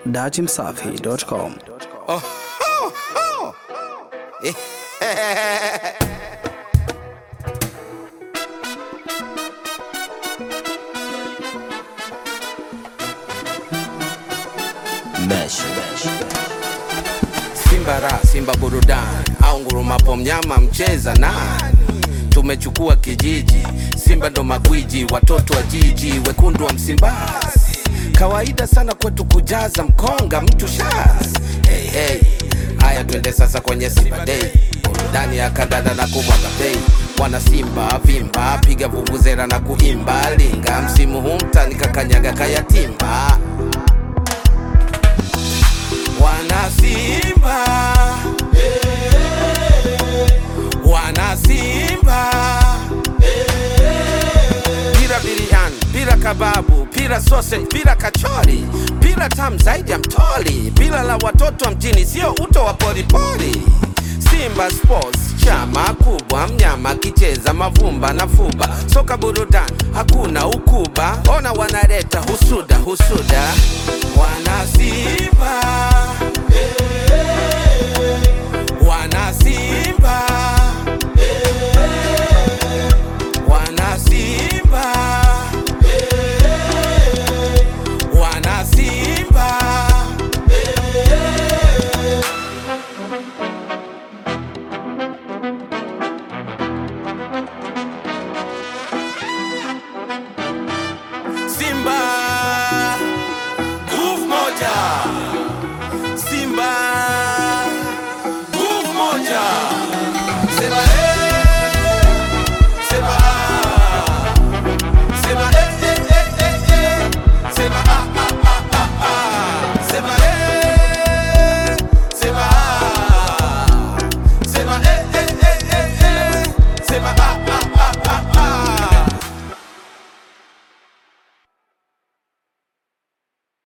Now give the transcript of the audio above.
datimsafi.com. Mesh. Simba ra Simba burudani au ngurumapo mnyama mcheza nani? Tumechukua kijiji, Simba ndo magwiji, watoto wa jiji, wekundu wa Msimbazi. Kawaida sana kwetu kujaza mkonga mtu shaz. Hey, hey. Haya twende sasa kwenye Simba Day, burudani ya kandanda na kumwaga bei. Wana Simba vimba, piga vuvuzela na kuimba, linga msimu huu mtani kakanyaga kayatimba wana Simba, wana Simba, pira biriani, pira kababu, pira sausage, pira kachori, pira tamu zaidi ya mtoli, pira la watoto wa mjini, sio uto wa poripori. Simba Sports chama kubwa, mnyama kicheza mavumba na fuba, soka burudani, hakuna ukuba, ona wanaleta husuda husuda, wana Simba